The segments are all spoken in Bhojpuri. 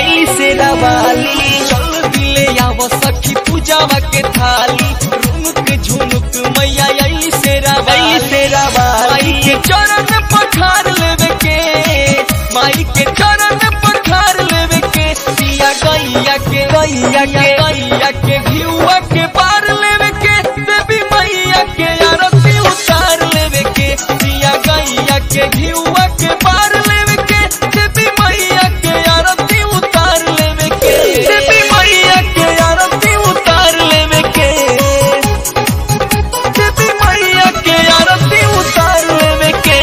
आई से रवाली चल दिले आव सखी पूजावा के थाली रुनुक झुनुक मैया आई से रावाली आई से माई रवाली के चरण पठार लेवे के माई के चरण पठार लेवे के सिया गैया के गैया के गैया के घिउआ के पार लेवे के देवी मैया के आरती उतार लेवे के सिया गैया के घिउआ के पार लेवे के देवी मैया के आरती उतार लेवे के देवी मैया के आरती उतार लेवे के देवी मैया के आरती उतार लेवे के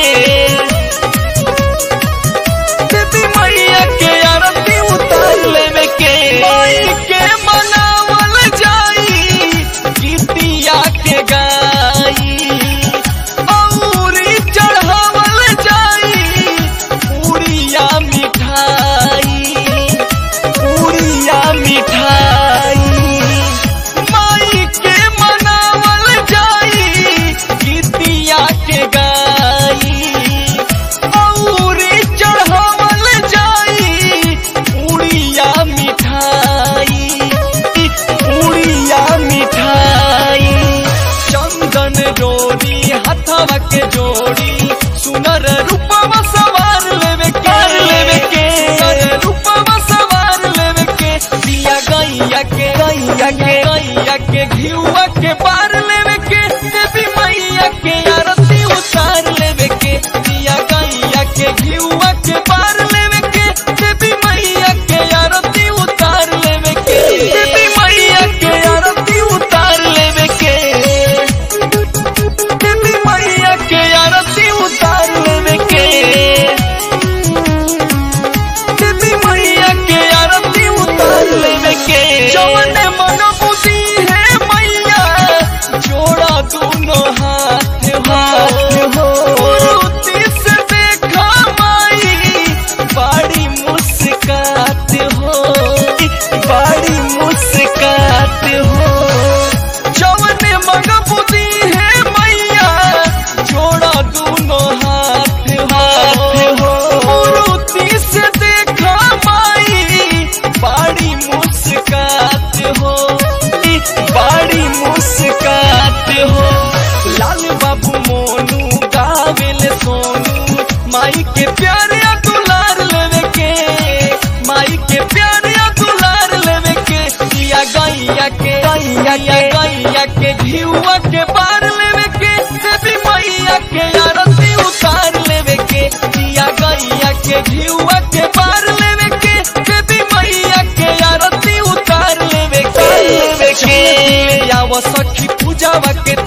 देवी मैया के आरती उतार लेवे के माई के मनावल जाई गीतिया के गाई औरी चढ़ावल जाई पूरिया मिठाई पूरिया मिठाई माई के मनावल जाई गीतिया के गाई औरी चढ़ावल जाई पूरिया मिठाई पूरिया मिठाई चंदन डोरी हथवा के जोड़ी सुनर रूपवा सवार लेवे के लेवे के सुनर रूपवा सवार लेवे के दिया गैया के गैया के गैया के घिउआ के पार लेवे के देवी मैया के आरती उतार लेवे के दिया गैया के घिउआ के पार लेवे के देवी मैया के आरती उतार लेवे के देवी मैया के आरती उतार लेवे के देवी मैया के आरती उतार लेवे के देवी मैया के आरती उतार लेवे के जवन मन बुद्धि है मैया जोड़ा दोनों हाथ हाथ हो मूर्ति से देखा माई बड़ी मुस्कात हो बड़ी मुस्कात हो जवन मन बुद्धि है मैया जोड़ा दोनों हाथ हाथ हो मूर्ति से देखा माई बड़ी मुस्कात हो बड़ी मुस्कात हो लाल बाबू मोनू गावेल सोनू माई के प्यारे दुलार लेवे के माई के प्यारे दुलार लेवे के दिया गैया के गैया के गैया के घिउआ के पार लेवे के देवी मैया के आरती उतार लेवे के दिया गैया के घिउआ के पार लेवे के देवी मैया के आरती उतार लेवे के लेवे के। आव सखी पूजावा के